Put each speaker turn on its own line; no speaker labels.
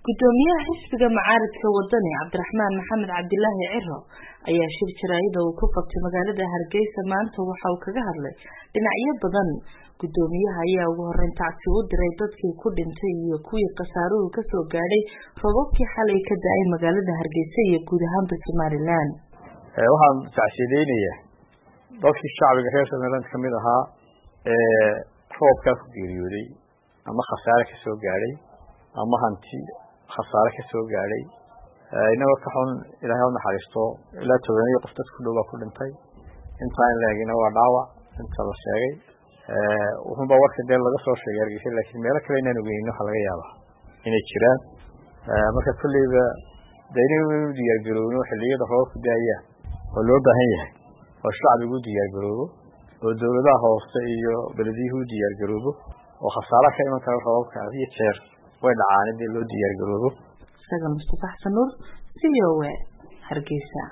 gudoomiyaha xisbiga mucaaradka wadani cabdiraxmaan maxamed cabdilaahi ciro ayaa shir jaraayada uu ku qabtay magaalada hargeysa maanta waxa uu kaga hadlay dhinacyo badan gudoomiyaha ayaa ugu horeyn tacsi u diray dadkii ku dhintay iyo kuwii khasaaruhu kasoo gaadhay robabkii xalay ka da-ay magaalada hargeysa iyo guud ahaanba somalilan
waxaan tacsiideynayaa dadkii shacbiga reer somaliland kamid ahaa ee roobkaa ku geeriyooday ama khasaare kasoo gaadhay ama hanti khasaare kasoo gaadhay inagoo ka xun ilaahay unaxariisto ilaa tobanyo qof dad ku dhow baa ku dhintay intaa in laegina waa dhaawac inta la sheegay wuxunbaa warka dee laga soo sheegay hargeysa laakiin meelo kale inaan ogeynin waxaa laga yaabaa inay jiraan marka kolleyba de inaynu diyaargarowno xiliyada roobabku daayaan oo loo baahan yahay oo shacbigu u diyaargaroobo oo dawladaha hoose iyo belediyuhu u diyaargaroobo oo khasaaraha ka iman kara roobabka had iyo jeer way dhacaan in dee loo diyaargaroobo
isaga mustafa xasan nuur v o a hargeysa